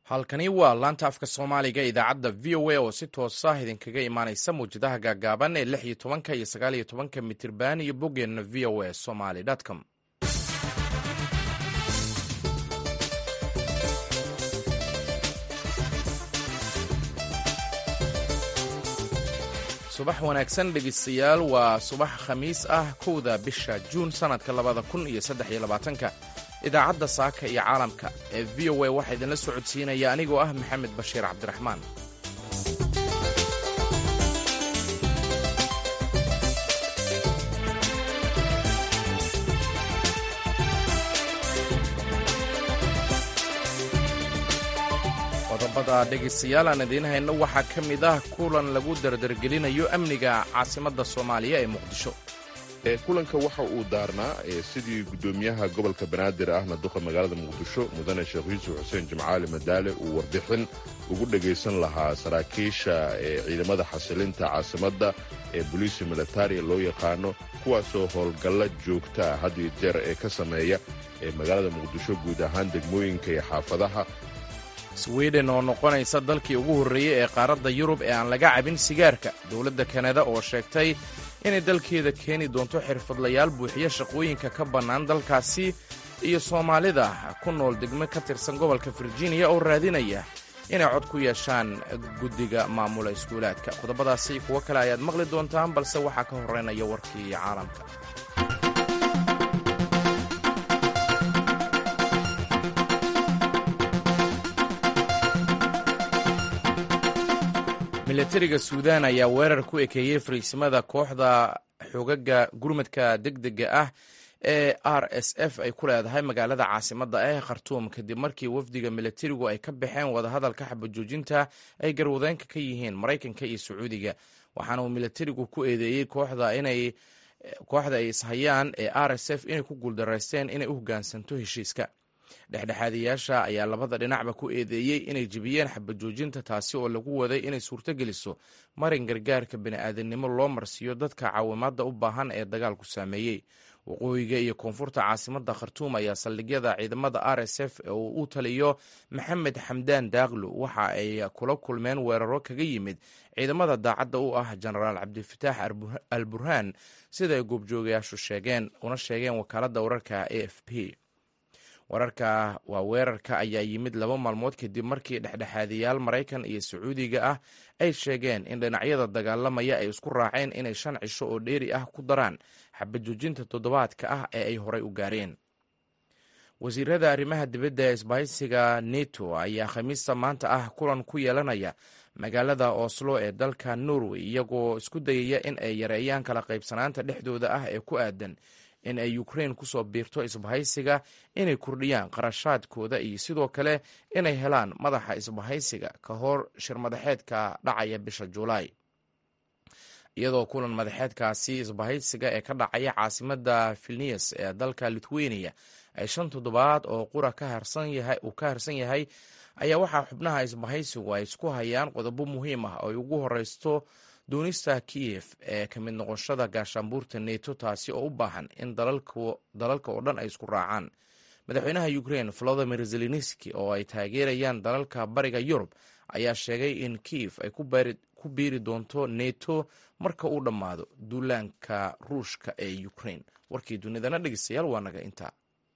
halkani waa laanta afka soomaaliga idaacadda v o a oo si toosa idinkaga imaanaysa mawjadaha gaagaaban ee lix iyo tobanka iyo sagaal iyo tobanka mitirban iyo boggeenna v o a somaly com subax wanaagsan dhegeystayaal waa subax khamiis ah kowda bisha juun sannadka labada kun iyo saddex iyo labaatanka idaacadda saaka iyo caalamka ee v o a waxaa idinla socodsiinaya anigoo ah maxamed bashiir cabdiraxmaan qodobada dhegaystayaal aan idiin hayno waxaa ka mid ah kulan lagu dardargelinayo amniga caasimadda soomaaliya ee muqdisho kulanka waxa uu daarnaa sidii guddoomiyaha gobolka banaadir ahna duqa magaalada muqdisho mudane sheekh yuusuf xuseen jimcaali madaale uu warbixin ugu dhegaysan lahaa saraakiisha ciidamada xasilinta caasimadda ee boliisi militaria loo yaqaano kuwaasoo howlgalla joogtaa had iyo jeer ee ka sameeya ee magaalada muqdisho guud ahaan degmooyinka iyo xaafadaha swiden oo noqonaysa dalkii ugu horreeyey ee qaaradda yurub ee aan laga cabin sigaarka dowladda kanada oo sheegtay inay dalkeeda keeni doonto xirfadlayaal buuxiya shaqooyinka ka bannaan dalkaasi iyo soomaalida ku nool degmo ka tirsan gobolka virginia oo raadinaya inay cod ku yeeshaan guddiga maamula iskuulaadka qodobadaasi kuwo kale ayaad maqli doontaan balse waxaa ka horreynaya warkii caalamka milatariga suudaan ayaa weerar ku ekeeyey fariisimada kooxda xogaga gurmadka degdega ah ee r s f ay ku leedahay magaalada caasimadda ee khartuum kadib markii wafdiga milatarigu ay ka baxeen wadahadalka xabajoojinta ay garwadeenka ka yihiin maraykanka iyo sacuudiga waxaana uu milatarigu ku eedeeyey kooxda inay kooxda ay ishayaan ee r s f inay ku guuldaraysteen inay u hoggaansanto heshiiska dhexdhexaadiyaasha ayaa labada dhinacba ku eedeeyey inay jebiyeen xabajoojinta taasi oo lagu waday inay suurtogeliso marin gargaarka bini'aadanimo loo marsiiyo dadka caawimaadda u baahan ee dagaalku saameeyey waqooyiga iyo koonfurta caasimadda khartuum ayaa saldhigyada ciidamada r s f ee uu u taliyo maxamed xamdaan daaqlo waxa ay kula kulmeen weeraro kaga yimid ciidamada daacadda u ah jenaraal cabdifataax al burhaan sida ay goobjoogayaashu sheegeen una sheegeen wakaaladda wararka a f p wararka waa weerarka ayaa yimid laba maalmood kadib markii dhexdhexaadiyaal maraykan iyo sacuudiga ah ay sheegeen in dhinacyada dagaalamaya ay isku raaceen inay shan cisho oo dheeri ah ku daraan xabajoojinta toddobaadka ah ee ay horay u gaareen wasiirada arrimaha dibadda ee isbahaysiga neto ayaa khamiista maanta ah kulan ku yeelanaya magaalada oslo ee dalka norway iyagoo isku dayaya in ay yareeyaan kala qaybsanaanta dhexdooda ah ee ku aadan in ay ukrain kusoo biirto isbahaysiga inay kordhiyaan qarashaadkooda iyo sidoo kale inay helaan madaxa isbahaysiga ka hor shir madaxeedka dhacaya bisha julaay iyadoo kulan madaxeedkaasi isbahaysiga ee ka dhacaya caasimadda vilnius ee dalka lithuania ay shan toddobaad oo qura uu ka harsan yahay ayaa waxaa xubnaha isbahaysigu ay isku hayaan qodobo muhiim ah oo ay ugu horeysto doonista kiyef ee ka mid noqoshada gaashaanbuurta neto taasi oo u baahan in dalalka oo dhan ay isku raacaan madaxweynaha ukrain volodimir zelenski oo ay taageerayaan dalalka bariga yurub ayaa sheegay in kiyef ay ku biiri doonto neto marka uu dhammaado duulaanka ruushka ee ukrain warkii dunidana dhegeystayaal waa naga intaa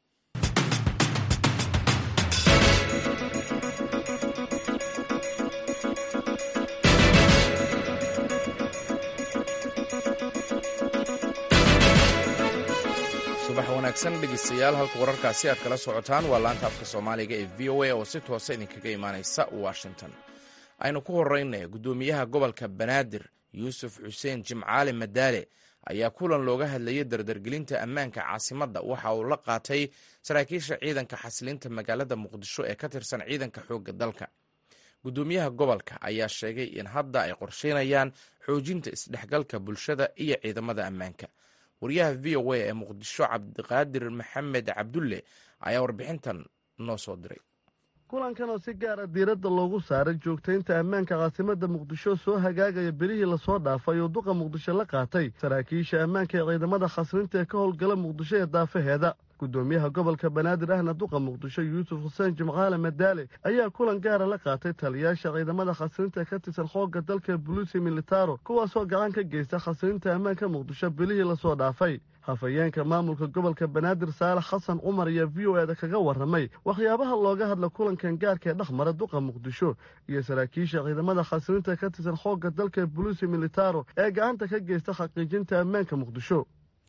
subax wanaagsan dhegeystayaal halka wararkaasi aad kala socotaan waa laanta afka soomaaliga ee v o a oo si toosa idinkaga imaanaysa washington aynu ku horeyna guddoomiyaha gobolka banaadir yuusuf xuseen jimcaali madaale ayaa kulan looga hadlayay dardargelinta ammaanka caasimadda waxa uu la qaatay saraakiisha ciidanka xasilinta magaalada muqdisho ee ka tirsan ciidanka xoogga dalka guddoomiyaha gobolka ayaa sheegay in hadda ay qorsheynayaan xoojinta isdhexgalka bulshada iyo ciidamada ammaanka wariyaha v o a ee muqdisho cabdiqaadir maxamed cabdulle ayaa warbixintan noo soo diray kulankan oo si gaara diiradda loogu saaray joogtaynta ammaanka caasimadda muqdisho soo hagaagaya berihii lasoo dhaafay oo duqa muqdisho la qaatay saraakiisha ammaanka ee ciidamada khasrinta ee ka howlgala muqdisho ee daafaheeda gudoomiyaha gobolka banaadir ahna duqa muqdisho yuusuf xuseen jimcaale madaale ayaa kulan gaara la qaatay taliyaasha ciidamada khasrinta ka tirsan xoogga dalka buluusi militaro kuwaasoo gacan ka geysta khasrinta ammaanka muqdisho bilihii lasoo dhaafay hafayeenka maamulka gobolka banaadir saalax xasan cumar iyo v o eda kaga warramay waxyaabaha looga hadla kulankan gaarka ee dhexmara duqa muqdisho iyo saraakiisha ciidamada khasrinta ka tirsan xoogga dalka buluusi militaro ee gacanta ka geysta xaqiijinta ammaanka muqdisho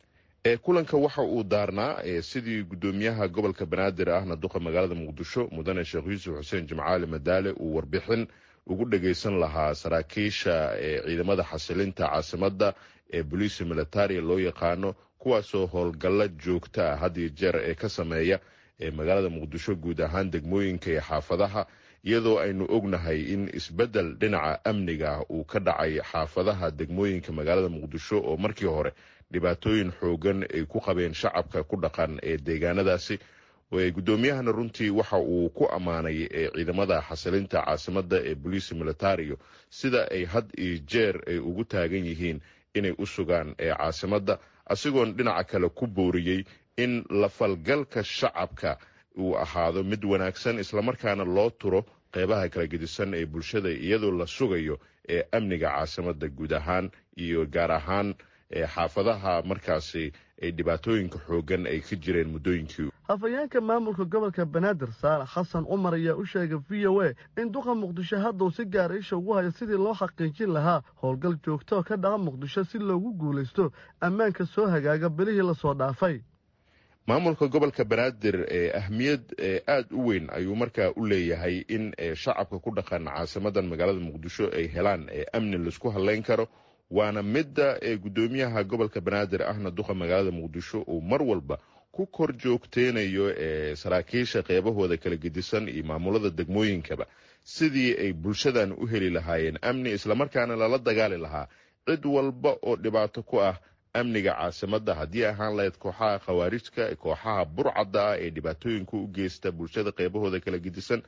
kulanka waxa uu daarnaa sidii gudoomiyaha gobolka banaadir ahna duqa magaalada muqdisho mudane sheekh yuusuf xuseen jimcaali madaale uu warbixin ugu dhagaysan lahaa saraakiisha ciidamada xasilinta caasimadda ee boliisi militaria loo yaqaano kuwaasoo howlgalla joogta ah had iyo jeer ee ka sameeya magaalada muqdisho guud ahaan degmooyinka iyo xaafadaha iyadoo aynu ognahay in isbeddel dhinaca amniga ah uu ka dhacay xaafadaha degmooyinka magaalada muqdisho oo markii hore dhibaatooyin xoogan ay ku qabeen shacabka ku dhaqan ee deegaanadaasi guddoomiyahana runtii waxa uu ku ammaanay ciidamada xasilinta caasimadda ee boliisi militario sida ay had iyo jeer ay ugu taagan yihiin inay u sugaan caasimadda asigoon dhinaca kale ku booriyey in lafalgalka shacabka uu ahaado mid wanaagsan islamarkaana loo turo qeybaha kala gedisan ee bulshada iyadoo la sugayo ee amniga caasimadda guud ahaan iyo gaar ahaan xaafadaha markaasi ay dhibaatooyinka xoogan ay ka jireen muddooyinkii hafayeenka maamulka gobolka banaadir saalax xasan cumar ayaa u sheegay v o a in duqa muqdisho hadduu si gaara isha ugu hayo sidii loo xaqiijin lahaa howlgal joogto oo ka dhaca muqdisho si loogu guulaysto ammaanka soo hagaaga bilihii lasoo dhaafay maamulka gobolka banaadir ahmiyad aada u weyn ayuu markaa u leeyahay in shacabka ku dhaqan caasimadan magaalada muqdisho ay helaan amni laisku hadlayn karo waana midda ee guddoomiyaha gobolka banaadir ahna duqa magaalada muqdisho uu mar walba ku kor joogteynayo saraakiisha qeybahooda kala gedisan iyo maamulada degmooyinkaba sidii ay bulshadan u heli lahaayeen amni islamarkaana lala dagaali lahaa cid walba oo dhibaato ku ah amniga caasimadda haddii ahaan lahayd kooxaha khawaarijka kooxaha burcadda ah ee dhibaatooyinka u geysta bulshada qeybahooda kala gedisan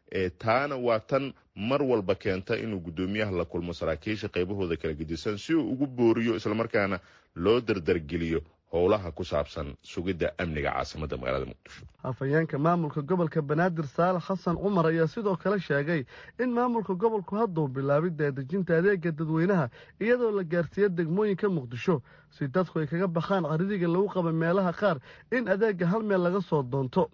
taana waa tan mar walba keenta inuu guddoomiyaha la kulmo saraakiisha qeybahooda kala gedisan si uu ugu booriyo islamarkaana loo dardargeliyo howlaha ku saabsan sugidda amniga caasimadda magaalada muqdisho hafayeenka maamulka gobolka banaadir saalax xasan cumar ayaa sidoo kale sheegay in maamulka gobolku hadduu bilaabay daadejinta adeega dadweynaha iyadoo la gaarsiiyo degmooyinka muqdisho si dadku ay kaga baxaan caridiga lagu qaba meelaha qaar in adeega hal meel laga soo doonto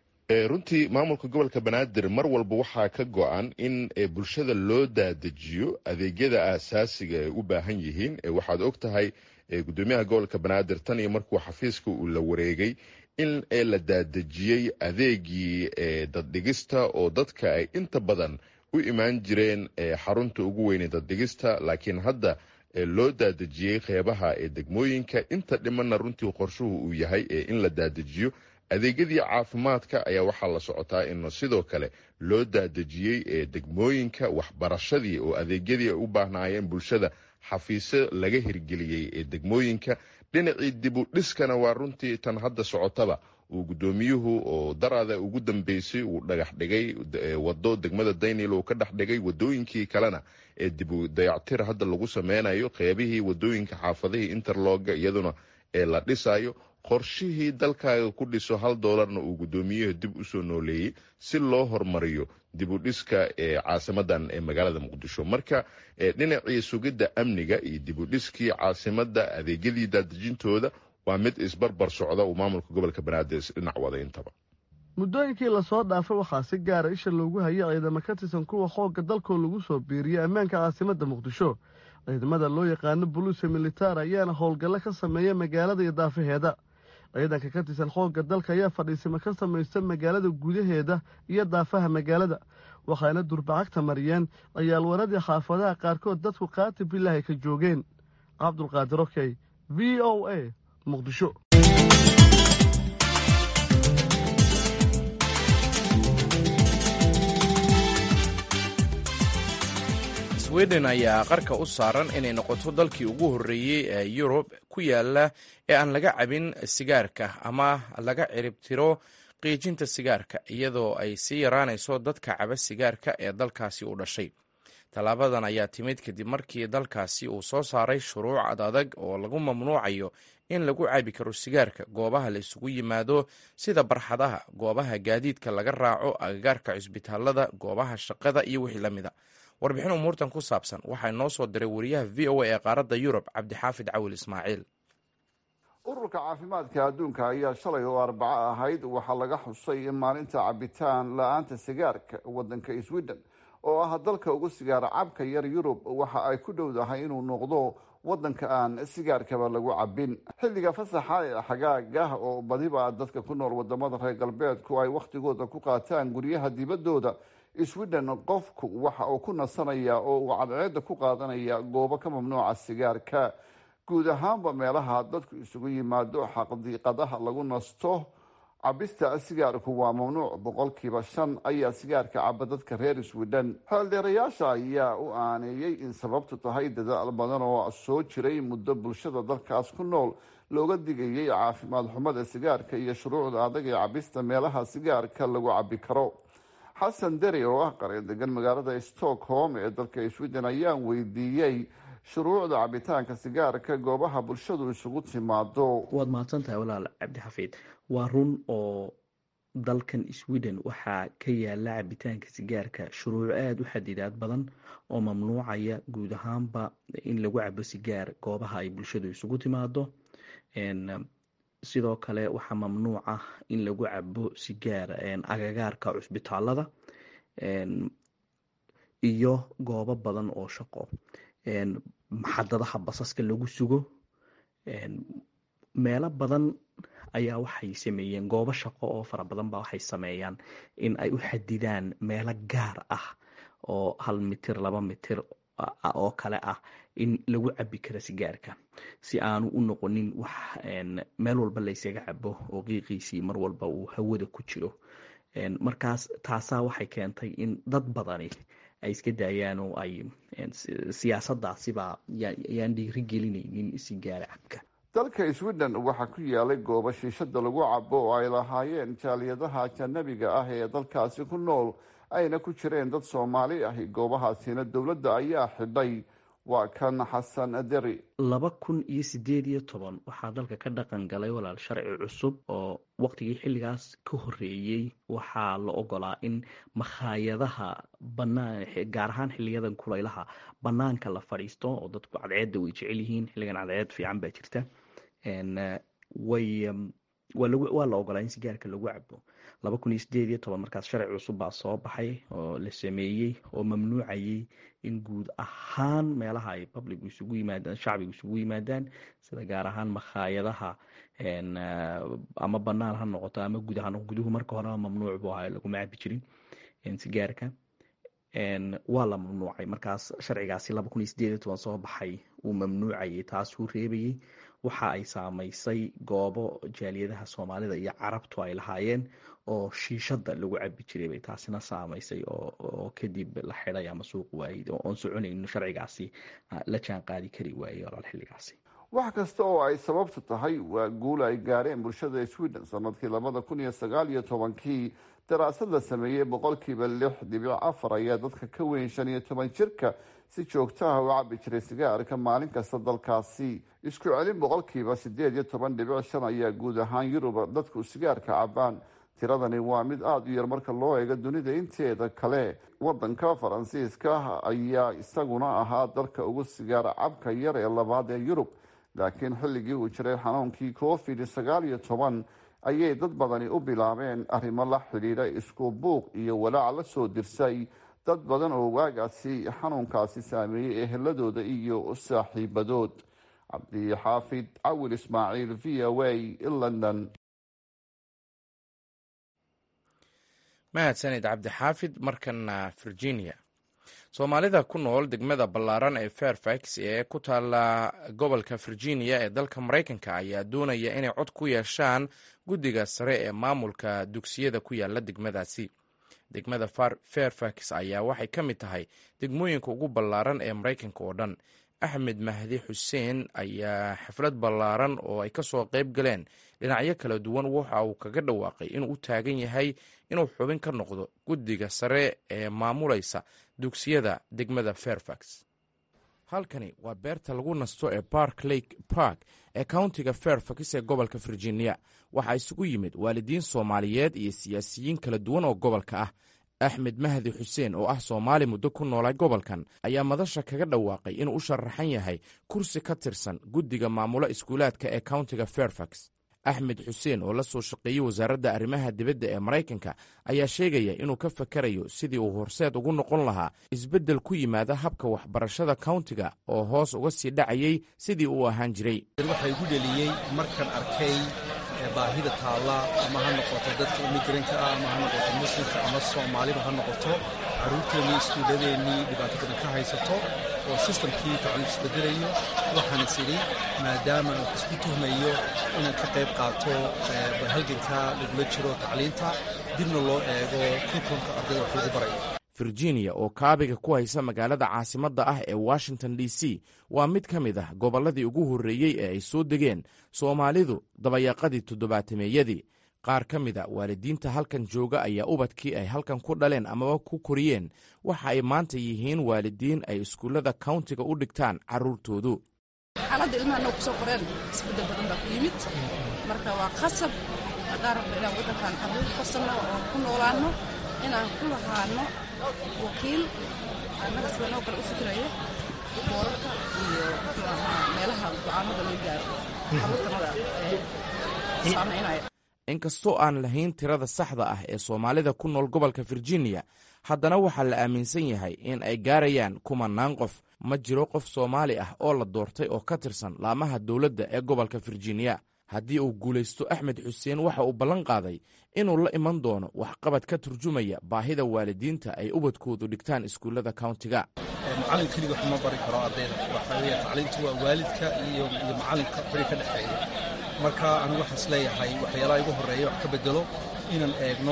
runtii maamulka gobolka banaadir mar walba waxaa ka go-an in bulshada loo daadejiyo adeegyada aasaasiga ay u baahan yihiin waxaad og tahay gudoomiyaha gobolka banaadir tan iyo markuu xafiiska uu la wareegay in la daadejiyey adeegii daddhigista oo dadka ay inta badan u imaan jireen xarunta ugu weynay daddhigista laakiin hadda loo daadejiyey qeybaha ee degmooyinka inta dhimanna runtii qorshuhu uu yahay in la daadejiyo adeegyadii caafimaadka ayaa waxaa la socotaa in sidoo kale loo daadejiyey ee degmooyinka waxbarashadii oo adeegyadii ay u baahnaayeen bulshada xafiisyo laga hirgeliyey ee degmooyinka dhinacii dibu dhiskana waa runtii tan hadda socotaba uu guddoomiyuhu oo daraada ugu dambeysay uu dhagax dhigay wado degmada daynil uu ka dhex dhigay wadooyinkii kalena ee dibu dayactir hadda lagu sameynayo qeybihii wadooyinka xaafadihii interloga iyaduna ee la dhisayo qorshihii dalkaaga ku dhiso hal doolarna uu guddoomiyuhu dib usoo nooleeyey si loo hormariyo dib u dhiska ee caasimadan ee magaalada muqdisho marka dhinacii sugidda amniga iyo dib u dhiskii caasimadda adeegyadii daadejintooda waa mid isbarbar socda uu maamulka gobolka banaadir dhinac wada intaba muddooyinkii lasoo dhaafay waxaa si gaara isha loogu hayay ciidamo ka tirsan kuwa xoogga dalkoo lagu soo biiriyey ammaanka caasimadda muqdisho ciidamada loo yaqaano buluusa militaar ayaana howlgallo ka sameeya magaalada iyo daafaheeda ciidanka ka tirsan xoogga dalka ayaa fadhiisimo ka samaysta magaalada gudaheeda iyo daafaha magaalada waxaana durbacagta mariyeen ciyaalwaradii xaafadaha qaarkood dadku qaati bilaahi ka joogeen cabdulqaadir okey v o a muqdisho sweden ayaa qarka u saaran inay noqoto dalkii ugu horreeyey ee yurub ku yaala ee aan laga cabin sigaarka ama laga ciribtiro qiijinta sigaarka iyadoo ay sii yaraanayso dadka caba sigaarka ee dalkaasi u dhashay tallaabadan ayaa timid kadib markii dalkaasi uu soo saaray shuruuc adadag oo lagu mamnuucayo in lagu cabi karo sigaarka goobaha la isugu yimaado sida barxadaha goobaha gaadiidka laga raaco agagaarka cisbitaalada goobaha shaqada iyo wixii la mida warbixin umuurtan ku saabsan waxaa noo soo diray wariyaha v o a ee qaaradda yurub cabdixaafid cawil ismaaciil ururka caafimaadka adduunka ayaa shalay oo arbaco ahayd waxaa laga xusay in maalinta cabitaan la-aanta sigaarka wadanka sweden oo ah dalka ugu sigaara cabka yar yurub waxa ay ku dhowdahay inuu noqdo wadanka aan sigaarkaba lagu cabin xilliga fasaxa ee xagaagah oo badiba dadka ku nool wadamada reer galbeedku ay wakhtigooda ku qaataan guryaha dibadooda sweden qofku waxa uu ku nasanaya oo uu cadceeda ku qaadanaya goobo ka mamnuuca sigaarka guud ahaanba meelaha dadku isugu yimaado xaqdiiqadaha lagu nasto cabista sigaarku waa mamnuuc boqolkiiba shan ayaa sigaarka caba dadka reer sweden xeeldheerayaasha ayaa u aaneeyey in sababtu tahay dadaal badan oo soo jiray muddo bulshada dalkaas ku nool looga digayay caafimaad xumada sigaarka iyo shuruucda adag ee cabista meelaha sigaarka lagu cabi karo xasan deri oo ah qareen degan magaalada stockholm ee dalka sweden ayaan weydiiyey shuruucda cabitaanka sigaarka goobaha bulshadu isugu timaado waad mahadsan tahay walaal cabdixafiid waa run oo dalkan sweden waxaa ka yaala cabitaanka sigaarka shuruuc aada u xadidaad badan oo mamnuucaya guud ahaanba in lagu cabo sigaar goobaha ay bulshadu isugu timaado sidoo kale waxaa mamnuuc ah in lagu cabo sigaar agagaarka cusbitaalada iyo goobo badan oo shaqo maxadadaha basaska lagu sugo meelo badan ayaa waxay sameeyeen goobo shaqo oo fara badan ba waxay sameeyaan in ay u xadidaan meelo gaar ah oo hal mitir laba mitir oo kale ah in lagu cabi karo sigaarka si aanu u noqonin wax meel walba laysaga cabo oo qiiqiisii mar walba uu hawada ku jiro markaas taasaa waxay keentay in dad badani ay iska daayaan oo ay siyaasadaasiba yaan dhiiri gelinaynin sigaara cabka dalka sweden waxaa ku yaalay goobo shiishada lagu cabo oo ay lahaayeen jaaliyadaha ajanabiga ah ee dalkaasi ku nool ayna ku jireen dad soomaali ahi goobahaasina dowladda ayaa xidhay waa kan xasan deri laba kun iyo sideed iyo toban waxaa dalka ka dhaqan galay walaal sharci cusub oo waqtigii xilligaas ka horeeyey waxaa la ogolaa in makhaayadaha banaan gaar ahaan xiliyadan kulaylaha banaanka la fadhiisto oo dadku cadceedda way jecel yihiin xilligan cadceed fiican baa jirta way waa la ogolaa in sigaarka lagu cabo laba kun iyo sideed iyo toban markaas sharci cusub baa soo baxay oo la sameeyey oo mamnuucayay in guud ahaan meelaha ay public isugu yimaadaan shacbigu isugu yimaadaan sida gaar ahaan makhaayadaha ama banaan ha noqoto ama guud ahaan guduhu marka horeba mamnuuc buu ahaa laguma cabi jirin sigaarka waa la mamnuucay markaas sharcigaasi laba kun iyo sideed iyo toban soo baxay uu mamnuucayay taasuu reebayay waxa ay saamaysay goobo jaaliyadaha soomaalida iyo carabtu ay lahaayeen oo shiishada lagu cabi jiray bay taasina saamaysay oo kadib la xiday ama suuq waayey oon soconayno sharcigaasi la jaan qaadi kari waayey walaal xilligaasi wax kasta oo ay sababtu tahay waa guul ay gaareen bulshada sweden sanadkii labada kun iyo sagaal iyo tobankii daraasad la sameeyey boqolkiiba lix dhibic afar ayaa dadka ka weyn shan iyo toban jirka si joogtaha u cabi jiray sigaarka maalin kasta dalkaasi isku celin boqolkiiba sideed iyo toban dhibic shan ayaa guud ahaan yurub dadku sigaarka cabaan tiradani waa mid aada u yar marka loo eego dunida inteeda kale wadanka faransiiska ayaa isaguna ahaa dalka ugu sigaar cabka yar ee labaad ee yurub laakiin xilligii uu jiray xanuunkii covid sagaal iyo toban ayay dad badani u bilaabeen arrimo la xidhiidha isku buuq iyo walaac la soo dirsay dad badan oo waagaasi xanuunkaasi saameeyey eheladooda iyo saaxiibadood cabdixaafid cawil ismaaciil v o a london mahadsanid cabdixaafid markana virginia soomaalida ku nool degmada ballaaran ee fairfax ee ku taala gobolka virginia ee dalka maraykanka ayaa doonaya inay cod ku yeeshaan guddiga sare ee maamulka dugsiyada ku yaala degmadaasi degmada fairfax ayaa waxay ka mid tahay degmooyinka ugu ballaaran ee maraykanka oo dhan axmed mahdi xuseen ayaa xaflad ballaaran oo ay kasoo qayb galeen dhinacyo kala duwan waxa uu kaga dhawaaqay inuu u taagan yahay inuu xubin ka noqdo guddiga sare ee maamulaysa dugsiyada degmada fairfax halkani waa beerta lagu nasto ee bark lake park ee countiga fairfax ee gobolka virginia waxaa isugu yimid waalidiin soomaaliyeed iyo siyaasiyiin kala duwan oo gobolka ah axmed mahdi xuseen oo ah soomaali muddo ku noolay gobolkan ayaa madasha kaga dhawaaqay inuu u sharaxan yahay kursi ka tirsan guddiga maamula iskuulaadka ee countiga fairfax axmed xuseen oo la soo shaqeeyey wasaaradda arrimaha dibadda ee maraykanka ayaa sheegaya inuu ka fakarayo sidii uu horseed ugu noqon lahaa isbeddel ku yimaada habka waxbarashada countiga oo hoos uga sii dhacayey sidii uu ahaan jiray waxaa igu dheliyey markaan arkay baahida taalla ama ha noqoto dadka imigranka ah ama ha noqoto muslimka ama soomaaliba ha noqoto carruurteennii iskuulladeennii dhibaato badan ka haysato oo sistamkii tacliim isbedelayo waxaan is idhi maadaama aan isku tuhmayo inaan ka qayb qaato halganka lagula jiro tacliinta dibna loo eego kunkunka ardayda wax lagu barayo virginia oo kaabiga ku haysa magaalada caasimadda ah ee washington d c waa mid ka mid ah gobolladii ugu horreeyey ee ay soo degeen soomaalidu dabayaaqadii toddobaatameeyadii qaar ka mid a waalidiinta halkan jooga ayaa ubadkii ay halkan ku dhaleen amaba ku koriyeen waxa ay maanta yihiin waalidiin ay iskuullada countiga u dhigtaan carruurtoodu xaaladda ilmaha noo kusoo qoreen isbeddel badan baa ku yimid marka waa qasab haddaan rabno inaan waddankan carruur korsanno oo ku noolaanno inaan ku lahaano wakiil annaga sida noo kale u fikiraya boorarka iyo meelaha go-aanada loo gaaro carruurtanada ee saamaynaya inkastoo aan lahayn tirada saxda ah ee soomaalida ku nool gobolka virginia haddana waxaa la aaminsan yahay in ay gaarayaan kumanaan qof ma jiro qof soomaali ah oo la doortay oo ka tirsan laamaha dowladda ee gobolka virginia haddii uu guulaysto axmed xuseen waxa uu ballan qaaday inuu la iman doono waxqabad ka turjumaya baahida waalidiinta ay ubadkoodu dhigtaan iskuullada countiga macallin keliga wax ma bari karo ardayda waxaa weeye tacliintu waa waalidka iyo iyo macallinka beri ka dhexeeya marka anigu waxaan is leeyahay waxyaalaha igu horreeya wax ka bedelo inaan eegno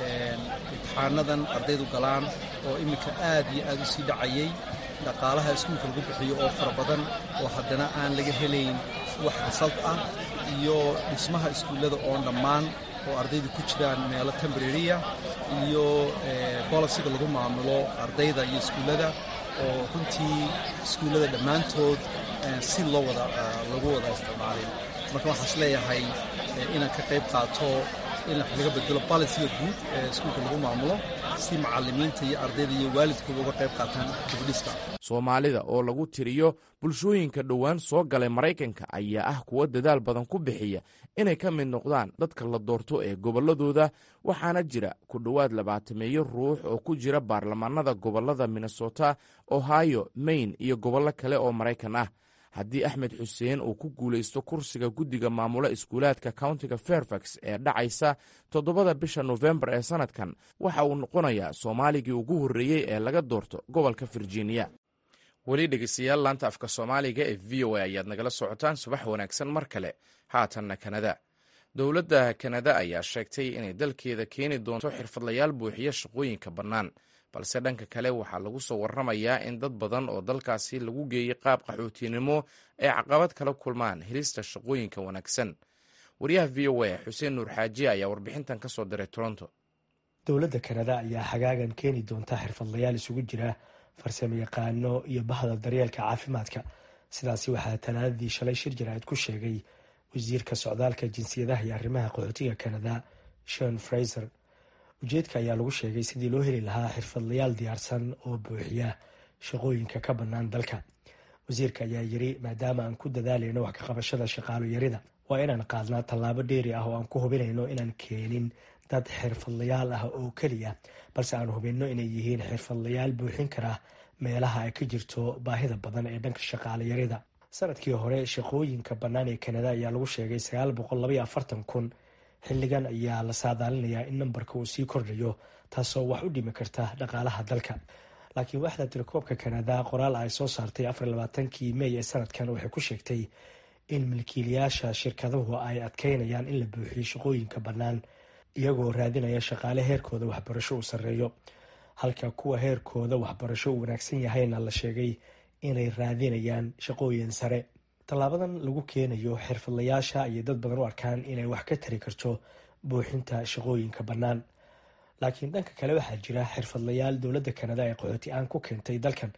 imtixaanadan ardaydu galaan oo iminka aad iyo aad u sii dhacayay dhaqaalaha iskuulka lagu bixiyo oo fara badan oo haddana aan laga helayn wax resalt ah iyo dhismaha iskuullada oon dhammaan oo ardaydu ku jiraan meelo tembrariya iyo bolisiga lagu maamulo ardayda iyo iskuullada oo runtii iskuullada dhammaantood si loo wada lagu wada isticmaalay marka waxaan is leeyahay inaan ka qayb qaato in wax laga bedelo balisiga guud ee iskuulka lagu maamulo si macallimiinta iyo ardayda iyo waalidkooda uga qayb qaataan dibudhiska soomaalida oo lagu tiriyo bulshooyinka dhowaan soo galay maraykanka ayaa ah kuwo dadaal badan ku bixiya inay ka mid noqdaan dadka la doorto ee gobolladooda waxaana jira ku dhowaad labaatameeyo ruux oo ku jira baarlamaanada gobollada minnesota ohio maine iyo gobollo kale oo maraykan ah haddii axmed xuseen uu ku guulaysto kursiga guddiga maamula iskuulaadka countiga fairfax ee dhacaysa toddobada bisha nofembar ee sannadkan waxa uu noqonayaa soomaaligii ugu horreeyey ee laga doorto gobolka virginia weli dhegeystayaal laanta afka soomaaliga ee v o a ayaad nagala socotaan subax wanaagsan mar kale haatanna kanada dowladda kanada ayaa sheegtay inay dalkeeda keeni doonto xirfadlayaal buuxiya shaqooyinka bannaan balse dhanka kale waxaa lagu soo warramayaa in dad badan oo dalkaasi lagu geeyey qaab qaxootinimo ay caqabad kala kulmaan helista shaqooyinka wanaagsan wariyaha v o a xuseen nuur xaaji ayaa warbixintan ka soo diray toronto dowladda kanada ayaa xagaagan keeni doonta xirfadlayaal isugu jira farsamo yaqaano iyo bahda daryeelka caafimaadka sidaasi waxaa talaadadii shalay shir jaraa'id ku sheegay wasiirka socdaalka jinsiyadaha iyo arrimaha qaxootiga kanada shon fraiser ujeedka ayaa lagu sheegay sidii loo heli lahaa xirfadlayaal diyaarsan oo buuxiya shaqooyinka ka bannaan dalka wasiirka ayaa yiri maadaama aan ku dadaalayno wax ka qabashada shaqaalo yarida waa inaan qaadnaa tallaabo dheeri ah oo aan ku hubinayno inaan keenin dad xirfadlayaal ah oo keliya balse aan hubinno inay yihiin xirfadlayaal buuxin kara meelaha ay ka jirto baahida badan ee dhanka shaqaalo yarida sanadkii hore shaqooyinka bannaan ee kanada ayaa lagu sheegay sagaal boqol labaiyo afartan kun xilligan ayaa la saadaalinayaa in nambarka uu sii kordhayo taasoo wax u dhimi karta dhaqaalaha dalka laakiin waaxda tirakoobka kanada qoraal ay soo saartay afarlabaatankii mey ee sanadkan waxay ku sheegtay in milkiilayaasha shirkaduhu ay adkeynayaan in la buuxiyo shaqooyinka bannaan iyagoo raadinaya shaqaale heerkooda waxbarasho uu sarreeyo halka kuwa heerkooda waxbarasho uu wanaagsan yahayna la sheegay inay raadinayaan shaqooyin sare tallaabadan lagu keenayo xirfadlayaasha ayay dad badan u arkaan inay wax ka tari karto buuxinta shaqooyinka bannaan laakiin dhanka kale waxaa jira xirfadlayaal dowladda kanada ee qaxooti aan ku keentay dalkan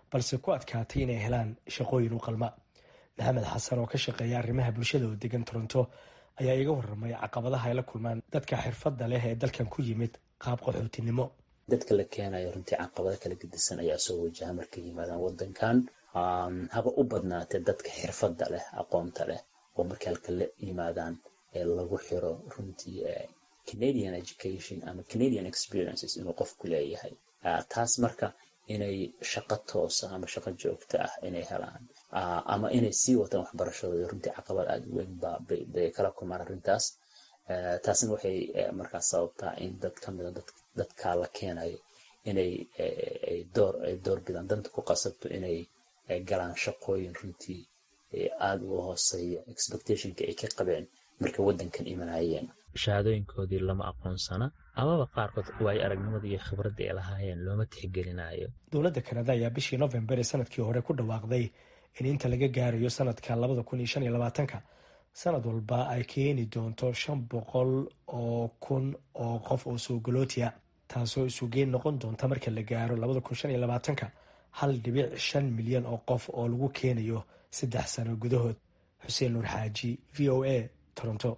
balse ku adkaatay inay helaan shaqooyin u qalma maxamed xasan oo ka shaqeeya arrimaha bulshada oo degan toronto ayaa iga waramay caqabadaha ay la kulmaan dadka xirfadda leh ee dalkan ku yimid qaab qaxootinimo dadka la keenayo runtii caqabado kala gedisan ayaa soo wajaha markay yimaadaan wadankan haba u badnaatee dadka xirfadda leh aqoonta leh oo markay halka la yimaadaan ee lagu xiro runtii canadian education ama canadian experiences inuu qofku leeyahay taas marka inay shaqo toosa ama shaqo joogto ah inay helaan ama inay sii wataan waxbarashadooda runtii caqabad aada u weyn ba bay kala kulmaan arrintaas taasna waxay markaas sababtaa in dad ka mida dadka la keenayo inay door ay door bidaan danta ku qasabto inay galaan shaqooyin runtii aada uga hooseeya expectationka ay ka qabeen markay waddankan imanayeen shahaadooyinkoodii lama aqoonsana amaba qaarkood waayo aragnimada iyo khibradda ay lahaayeen looma tixgelinayo dowladda kanada ayaa bishii novembar ee sanadkii hore ku dhawaaqday in inta laga gaarayo sanadka labada kun iyo shan iyo labaatanka sanad walba ay keeni doonto shan boqol oo kun oo qof oo soogolootiya taasoo isugeyn noqon doonta marka la gaaro labada kun shan iyo labaatanka hal dhibic shan milyan oo qof oo lagu keenayo saddex sano gudahood xuseen nuur xaaji v o a toronto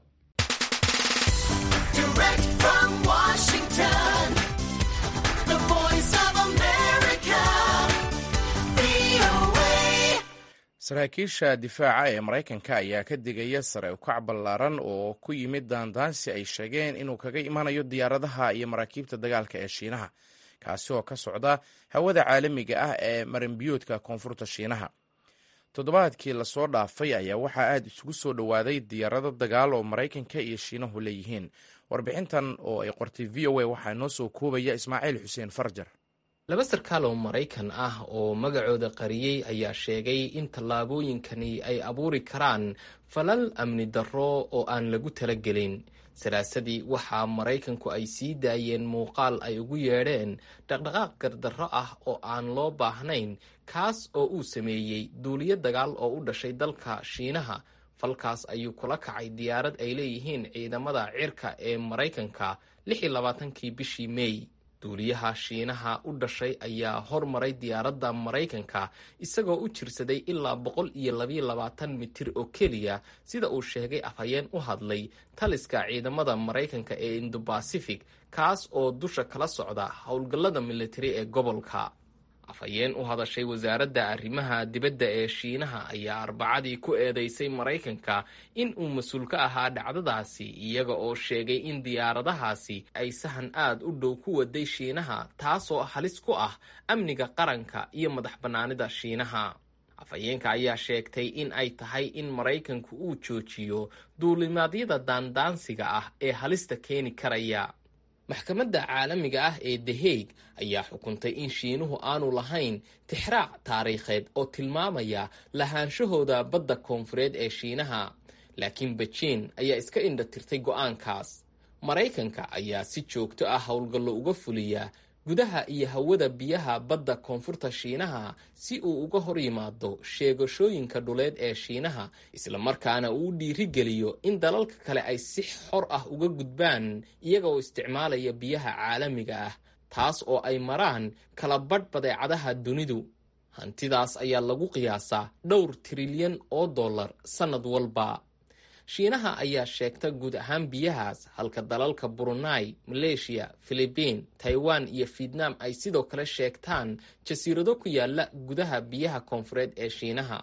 saraakiisha difaaca ee maraykanka ayaa ka digaya sare ukac ballaaran oo ku yimid daandaansi ay sheegeen inuu kaga imanayo diyaaradaha iyo maraakiibta dagaalka ee shiinaha kaasi oo ka socda hawada caalamiga ah ee marinbiyoodka koonfurta shiinaha toddobaadkii lasoo dhaafay ayaa waxaa aada isugu soo dhowaaday diyaarado dagaal oo maraykanka iyo shiinuhu leeyihiin warbixintan oo ay qortay v o a waxaa noo soo koobaya ismaaciil xuseen farjar laba sarkaal oo maraykan ah oo magacooda qariyey ayaa sheegay in tallaabooyinkani ay abuuri karaan falal amni darro oo aan lagu talagelin salaasadii waxaa maraykanku ay sii daayeen muuqaal ay ugu yeedheen dhaqdhaqaaq gardarro ah oo aan loo baahnayn kaas oo uu sameeyey duuliyo dagaal oo u dhashay dalka shiinaha falkaas ayuu kula kacay diyaarad ay leeyihiin ciidamada cirka ee maraykanka lix iyo labaatankii bishii meey duuliyaha shiinaha u dhashay ayaa hormaray diyaaradda maraykanka isagoo u jirsaday ilaa boqol iyo labayo labaatan mitir oo keliya sida uu sheegay afhayeen u hadlay taliska ciidamada maraykanka ee indobasific kaas oo dusha kala socda howlgallada militari ee gobolka afhayeen u hadashay wasaaradda arrimaha dibadda ee shiinaha ayaa arbacadii ku eedeysay maraykanka in uu mas-uul ka ahaa dhacdadaasi iyaga oo sheegay in diyaaradahaasi ay sahan aad u dhow ku waday shiinaha taasoo halis ku ah amniga qaranka iyo madax bannaanida shiinaha afhayeenka ayaa sheegtay in ay tahay in maraykanku uu joojiyo duulimaadyada daandaansiga ah ee halista keeni karaya maxkamadda caalamiga ah ee the hague ayaa xukuntay in shiinuhu aanu lahayn tixraac taariikheed oo tilmaamaya lahaanshahooda badda koonfureed ee shiinaha laakiin bejiin ayaa iska indha tirtay go'aankaas maraykanka ayaa si joogto ah howlgallo uga fuliya gudaha iyo hawada biyaha badda koonfurta shiinaha si uu uga hor yimaado sheegashooyinka dhuleed ee shiinaha islamarkaana uu dhiirigeliyo in dalalka kale ay si xor ah uga gudbaan iyaga oo isticmaalaya biyaha caalamiga ah taas oo ay maraan kala badh badeecadaha dunidu hantidaas ayaa lagu qiyaasaa dhowr trilyan oo dollar sannad walba shiinaha ayaa sheegta guud ahaan biyahaas halka dalalka burunai maleeshiya filibiin taiwan iyo fietnam ay sidoo kale sheegtaan jasiirado ku yaala gudaha biyaha koonfureed ee shiinaha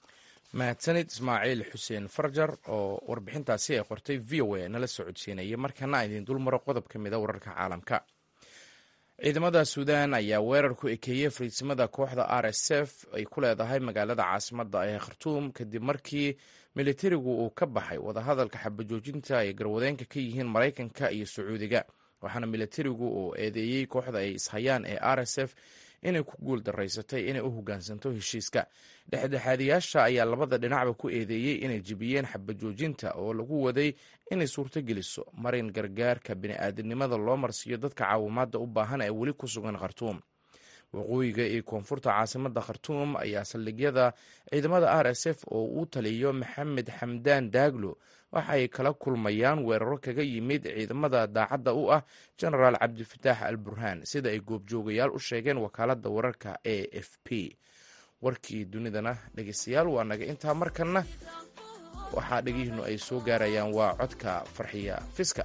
mahadsanid ismaaciil xuseen farjar oo warbixintaasi ay qortay v o a nala socodsiinaya markana idin dulmaro qodob ka mida wararka caalamka ciidamada suudan ayaa weerar ku ekeeyey fariisimada kooxda r s f ay ku leedahay magaalada caasimada ee khartuum kadib markii militarigu uu ka baxay wadahadalka xabajoojinta ay garwadeenka ka yihiin maraykanka iyo sacuudiga waxaana militarigu uu eedeeyey kooxda ay ishayaan ee r s f inay ku guul daraysatay inay u hogaansanto heshiiska dhexdhexaadiyaasha ayaa labada dhinacba ku eedeeyey inay jebiyeen xabajoojinta oo lagu waday inay suurtogeliso marin gargaarka bini'aadanimada loo marsiiyo dadka caawimaadda u baahan ee weli ku sugan khartuum waqooyiga iyo koonfurta caasimada khartuum ayaa saldhigyada ciidamada r s f oo uu taliyo maxamed xamdaan daaglo waxay kala kulmayaan weeraro kaga yimid ciidamada daacadda u ah genaraal cabdifataax al burhaan sida ay goobjoogayaal u sheegeen wakaaladda wararka a f p warkii dunidana dhegeystayaal waa naga intaa markanna waxaa dhegihiinu ay soo gaarayaan waa codka farxiya fiska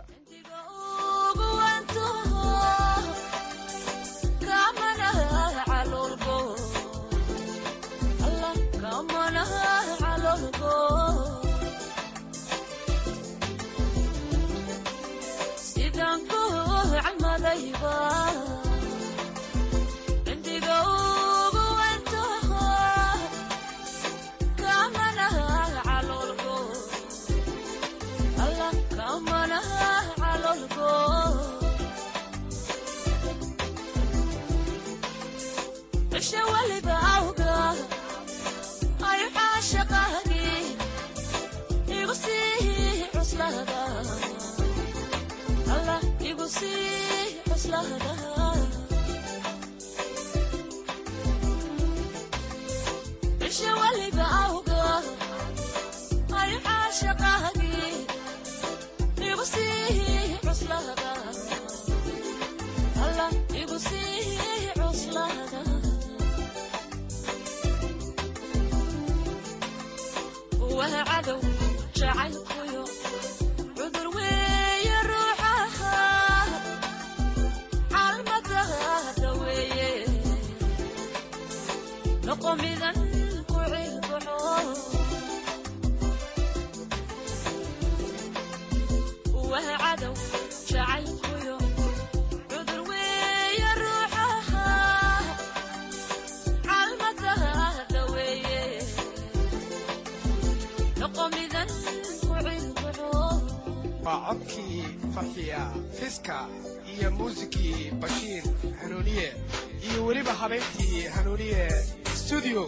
waa codkii farxiya fiska iyo muusikii bashiir hanuuniye iyo weliba habeyntii hanuuniye stuudio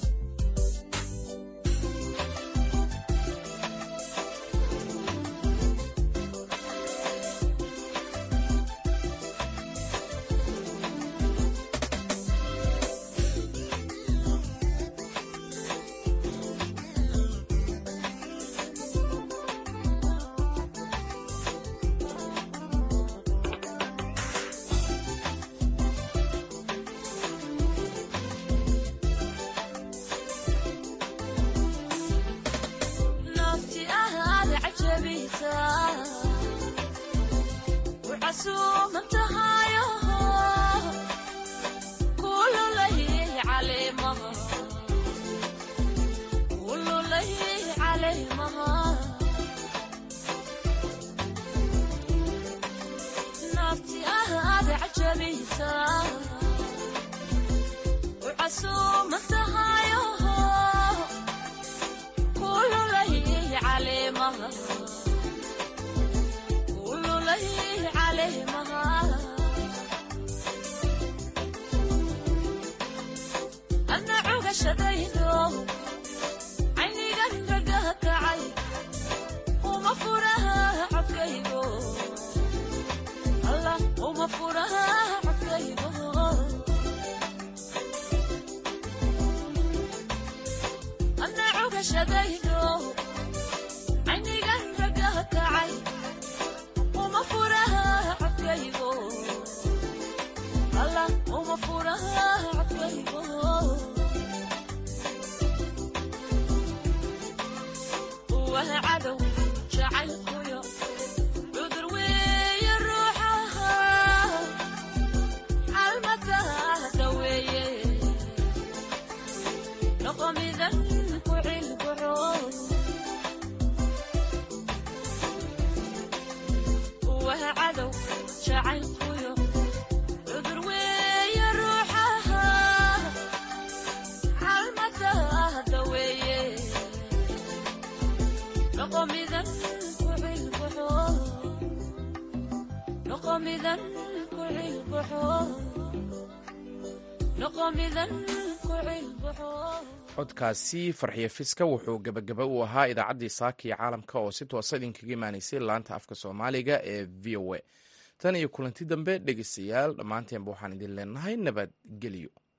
codkaasi farxiyo fiska wuxuu gebagaba u ahaa idaacaddii saaka iyo caalamka oo si toosa idinkaga imaanaysay laanta afka soomaaliga ee v o a tan iyo kulanti dambe dhegeystayaal dhammaanteenba waxaan idin leenahay nabadgelyo